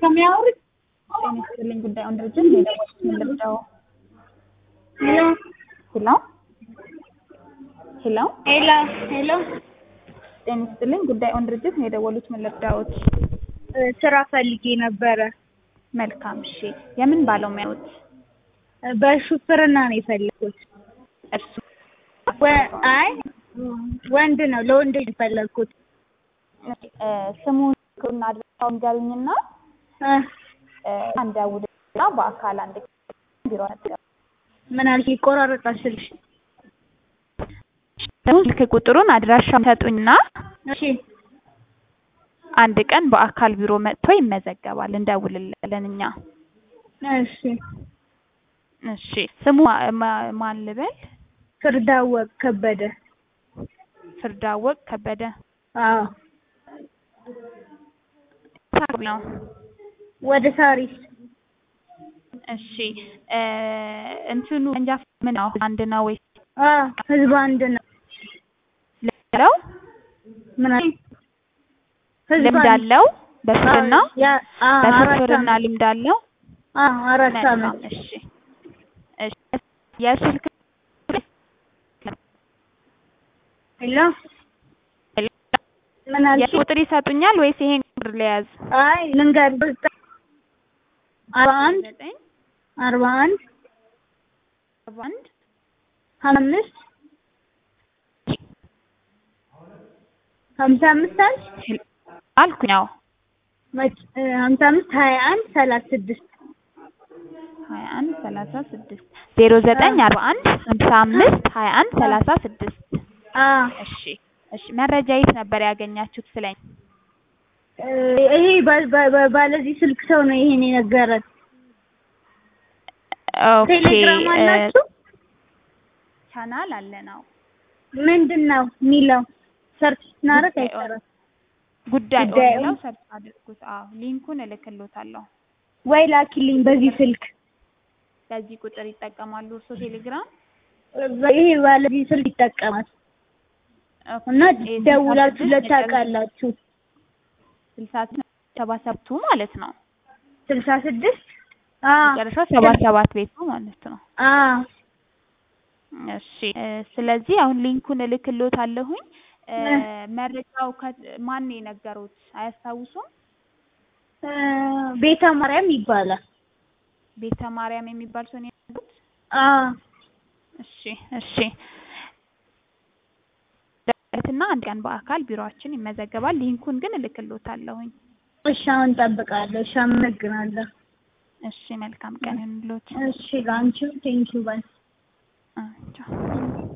ከሚያወሩት ጤና ይስጥልኝ ጉዳዩን ድርጅት ሌሎች ምን ልርዳው? ሄሎ ሄሎ ሄሎ ሄሎ ጤና ይስጥልኝ ጉዳዩን ድርጅት ነው የደወሉት ምን ልርዳዎት? ስራ ፈልጌ ነበረ። መልካም እሺ የምን ባለሙያዎት? በሹፍርና ነው የፈለኩት። እርሱ ወ- አይ ወንድ ነው ለወንድ ነው የፈለኩት። እ፣ ስሙን እና አድራሻውን ንገሩኝና እ፣ እ፣ አንድ አውድና በአካል አንድ ቢሮ ነበር ምን አልሽ? ይቆራረጣል ስልሽ። ስልክ ቁጥሩን አድራሻውን ሰጡኝና እሺ አንድ ቀን በአካል ቢሮ መጥቶ ይመዘገባል እንደውልለን እኛ እሺ። እሺ ስሙ ማ- ማ- ማን ልበል ፍርዳወቅ ከበደ። ፍርዳወቅ ከበደ አዎ ሳቢ ነው ወደ ሳሪስ እሺ እ፣ እንትኑ እንጃ ምን ነው አንድ ነው ወይ አዎ ህዝብ አንድ ነው። ለው ምን አልሽ? ህዝብ ልምድ አንድ አለው በፍርና አዎ፣ ያ- አዎ፣ አራት በፍርና ዓመት። ልምድ አለው አዎ አራት መልካም ዓመት። እሺ እሺ የስልክ ሄሎ ምን አልሽ? የቁጥር ይሰጡኛል ወይስ ይሄን ቁጥር ለያዝ አይ ልንገርሽ አርባ አንድ ዘጠኝ አርባ አንድ አርባ አንድ ሀምሳ አምስት ሀምሳ አምስት አልሽ አልኩኝ አዎ መች እ፣ ሀምሳ አምስት ሀያ አንድ ሰላሳ ስድስት ሀያ አንድ ሰላሳ ስድስት ዜሮ ዘጠኝ አርባ አንድ ሀምሳ አምስት ሀያ አንድ ሰላሳ ስድስት አዎ እሺ እሺ መረጃ የት ነበር ያገኛችሁት ስለኝ እ፣ ይሄ ባ- ባ- ባ- ባለዚህ ስልክ ሰው ነው ይሄን የነገረን። ኦኬ ቴሌግራም እ፣ አላችሁ? ቻናል አለ ነው ምንድን ነው የሚለው? ሰርች ስናደርግ ጉዳይ አይሰራም ጉዳይ ጉዳይ ብለው ኦን- ሰርች አድርጉት አዎ ሊንኩን እልክሎታለሁ ወይ ላኪልኝ በዚህ ስልክ። በዚህ ቁጥር ይጠቀማሉ እርሶ ቴሌግራም ይሄ ባለዚህ ስልክ ይጠቀማል ኦኬ፣ እና ይሄ ደውላችሁለት ስልሳ ስድስት ታውቃላችሁ። ስልሳ ስድስት ሰባ ሰባቱ ማለት ነው ስልሳ ስድስት አዎ መጨረሻው ሰባ ሰባት ቤቱ ማለት ነው አዎ እሺ እ፣ ስለዚህ አሁን ሊንኩን እልክሎታለሁኝ እ፣ እ። መረጃው ከ- ማን ነው የነገሩት አያስታውሱም እ፣ ቤተ ማርያም ይባላል። ቤተ ማርያም የሚባል ሰው ነው የነገሩት አዎ እሺ እሺ እና አንድ ቀን በአካል ቢሮአችን ይመዘገባል ሊንኩን ግን እልክሎታለሁኝ እሺ አሁን እጠብቃለሁ። እሺ አመሰግናለሁ። እሺ መልካም ቀን ይሁንልዎት እሺ ለአንቺም ቴንኪው ባይ አ፣ ቻው